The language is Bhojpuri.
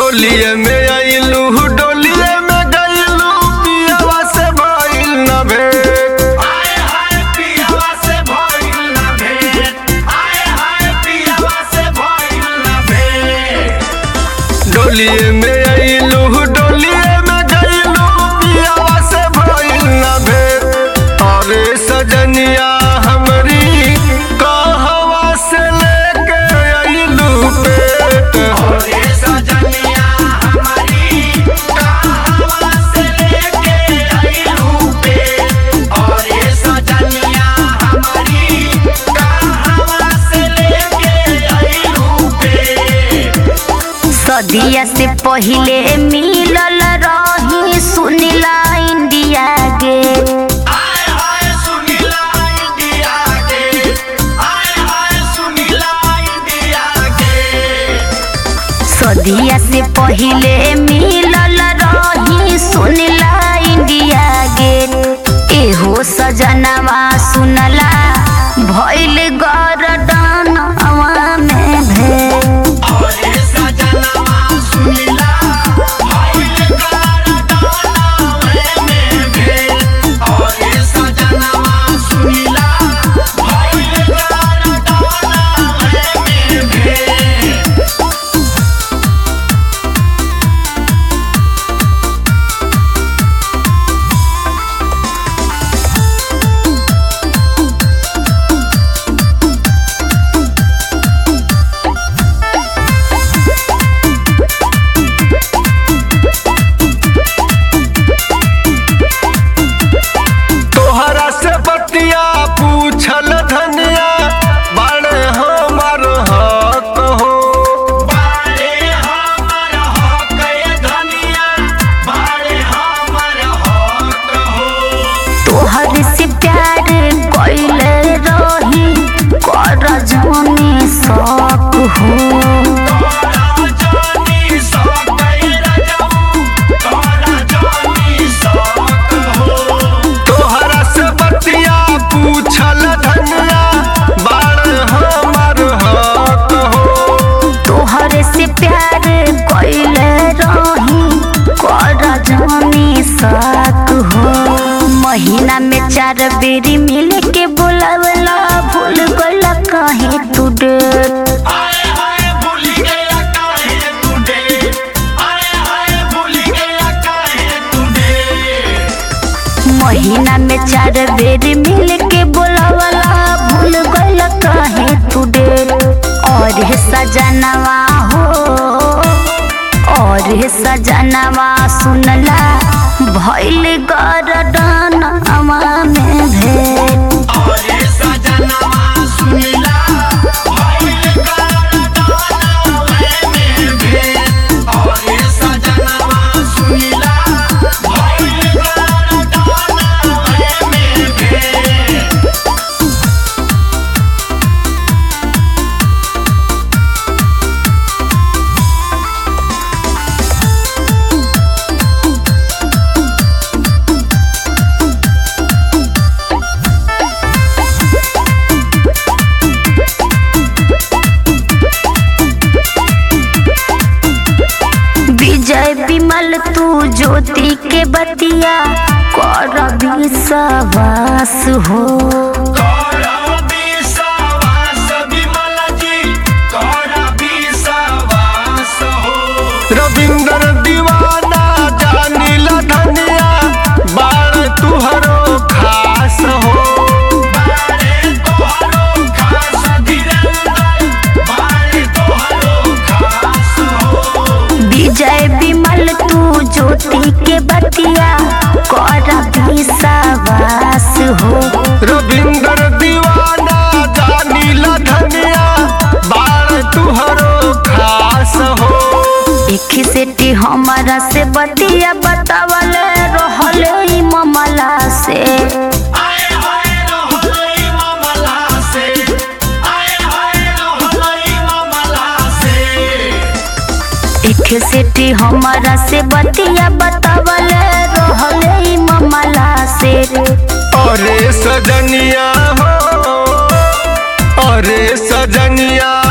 डोलिए में आइलू डोलिए में गइलू पियवा से भइल न भेंट हाय हाय पियवा से भइल ना भेंट हाय हाय पियवा से भइल ना भेंट डोलिए में आइलू डोलिए में गइलू पियवा से भइल न भेंट अरे सजनिया हमरी कहवा से लेके आइलू पेट ओरे सजनिया हमारी कहवा से लेके आइलू पेट ओरे सजनिया हमारी कहवा से लेके आइलू पेट सदिया से पहिले मिलल रही सुनिला इंडिया गेट हाय हाय सुनीला इंडिया के हाय हाय सुनीला इंडिया के सदिया से पहिले मिलल रही सुनिला इंडिया गेट एहो सजनवा सुनला भइल गरदनवा में भेंट ओरे सजनवा सुनीला भइल कारदानवे में भेल ओरे सजनवा सुनीला भइल कारदानवे में भेल तोहरा से बतिया पूछल धनिया बड़े हमर हक हो बारे हमर हक ए धनिया बारे हमर हक हो तोहर से प्यार कइले रही कर जमी शौक हो तोरा जानी शौक ए रजऊ तोरा जानी शौक हो तोहरा से बतिया पूछल धनिया बड़े हमर हक हो तोहर से प्यार कइले रही कर जमी शौक हो महीना में चार बेरी मिल के बोलावला भूल गइल काहे तू डेट आए हाय भूल गया काहे तू डे आए हाय भूल गया काहे तू डे महीना में चार बेर मिल के बोलावला भूल गइल काहे तू डेट और हे सजनवा हो और हे सजनवा सुनला भइल गरदनवा में भेंट ओरे सजनवा सुनीला भइल कारदानवे में भेल ओरे सजनवा सुनीला भइल कारदानवे में भेल विजय विमल तू ज्योति के बतिया कर विश्वास हो तोरा विश्वास विमल जी तोरा विश्वास हो रविंद्र दीवाना जानिल धनिया बाड़ तुहरो खास हो बारे तोहरो खास धीरेन्द्र बारे तोहरो खास हो विजय विमल तू ज्योति के बतिया कर विश्वास हो रविंद्र दीवाना जानिल धनिया बाड़ तुहरो खास हो एक सेटी हमारा से बतिया बतावल रहल ई ममला से आए हाय रहलई मामला से आए हाय रहलई मामला से एक सेटी हमारा से बतिया बतावल रहल ई ममला से अरे सजनिया हो अरे सजनिया